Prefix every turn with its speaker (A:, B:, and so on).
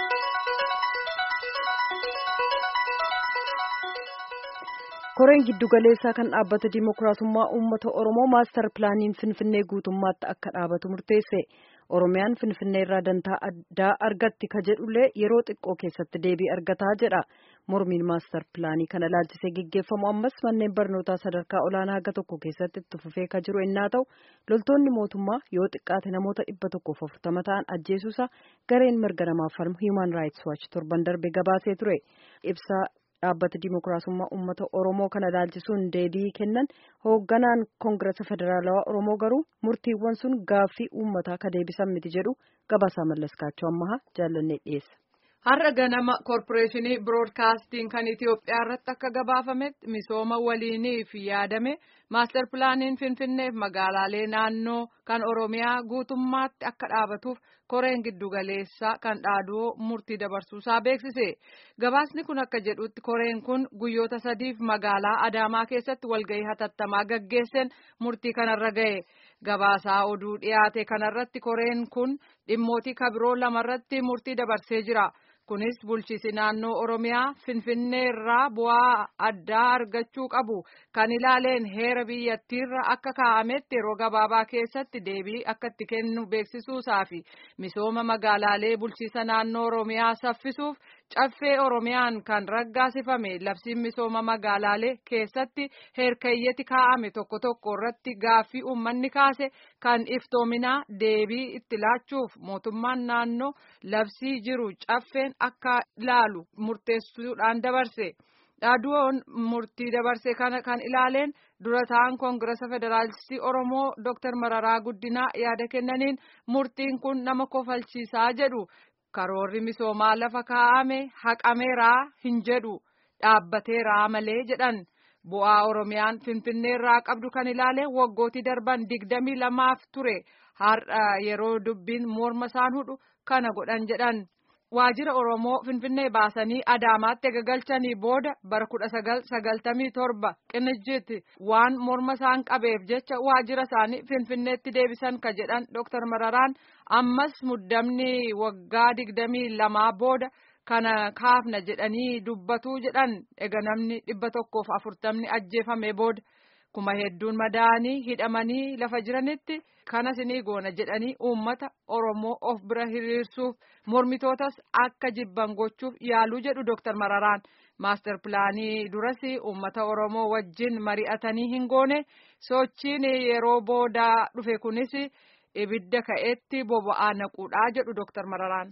A: koreen giddugaleessaa kan dhaabbata dimokiraasummaa uummata oromoo maastar pilaaniin finfinnee guutummaatti akka dhaabatu murteesse oromiyaan finfinnee irraa dantaa addaa argatti ka jedhullee yeroo xiqqoo keessatti deebii argataa jedha mormiin maastar pilaanii kana ilaalchisee geggeeffamu ammas manneen barnootaa sadarkaa olaanaa haga tokko keessatti itti fufee ka jiru innaa ta'u loltoonni mootummaa yoo xiqqaate namoota dhibba tokkoof afurtama ta'an ajjeesuusa gareen mirga namaaf falmu hiiman raayits waachi torban darbe gabaasee ture ibsaa dhaabbata dimokiraasummaa uummata oromoo kana ilaalchisuun deebii kennan hoogganaan koongirasa federaalawaa oromoo garuu murtiiwwan sun gaaffii uummataa ka deebisan miti jedhu gabaasaa mallaskaachoo ammaha jaallannee dhiyeessa.
B: Har'a ganama koorporeeshinii biroodkaastiin kan Itoophiyaa irratti akka gabaafametti misooma waliiniif yaadame maastar pilaaniin Finfinneef magaalaalee naannoo kan Oromiyaa guutummaatti akka dhaabatuuf koreen giddugaleessaa kan dhaaduu murtii dabarsuusaa beeksise. Gabaasni kun akka jedhutti koreen kun guyyoota sadiif magaalaa Adaamaa keessatti walgahii hatattamaa gaggeesseen murtii kanarra ga'e. Gabaasaa oduu dhiyaate kanarratti koreen kun dhimmootii kabiroo lamarratti murtii dabarsee jira. Kunis bulchiisi naannoo Oromiyaa Finfinnee irraa bu'aa addaa argachuu qabu kan ilaaleen heera biyyattiirra akka kaa'ametti yeroo gabaabaa keessatti deebii akka itti kennu beeksisuusaa fi misooma magaalaalee bulchiisa naannoo Oromiyaa saffisuuf caffee Oromiyaan kan raggaasifame labsiin misooma magaalaalee keessatti heerkayyeti kaa'ame tokko tokko irratti gaaffii uummanni kaase kan iftoominaa deebii itti laachuuf mootummaan naannoo labsii jiru caffeen akka ilaalu murteessuudhaan dabarse. Dhaaduun murtii dabarse kana kan ilaaleen dura ta'an koongirasa federaalistii Oromoo Dr. Mararaa Guddinaa yaada kennaniin murtiin kun nama kofalchiisaa jedhu karoorri misoomaa lafa kaa'ame haqameeraa hin jedhu dhaabbateeraa malee jedhan. Bu'aa Oromiyaan Finfinnee irraa qabdu kan ilaale waggootii darban digdamii lamaaf ture har'a yeroo dubbiin morma isaan hudhu kana godhan jedhan. Waajjira Oromoo Finfinnee baasanii Adaamaatti gagalchanii booda bara kudha sagal sagaltamii torba qinijjiitti waan morma isaan qabeef jecha waajjira isaanii Finfinneetti deebisan ka jedhan Dr. Mararaan ammas muddamni waggaa digdamii lamaa booda kana kaafna jedhanii dubbatu jedhan ega namni dhibba tokkoof afurtamni ajjeefame booda kuma hedduun madaanii hidhamanii lafa jiranitti kanas ni goona jedhanii uummata Oromoo of bira hiriirsuuf mormitootas akka jibban gochuuf yaaluu jedhu Dr. Mararaan maastar pilaanii duras uummata Oromoo wajjin mari'atanii hin goone sochiin yeroo booda dhufe kunis ibidda ka'eetti boba'aa naquudhaa jedhu Dr. Mararaan.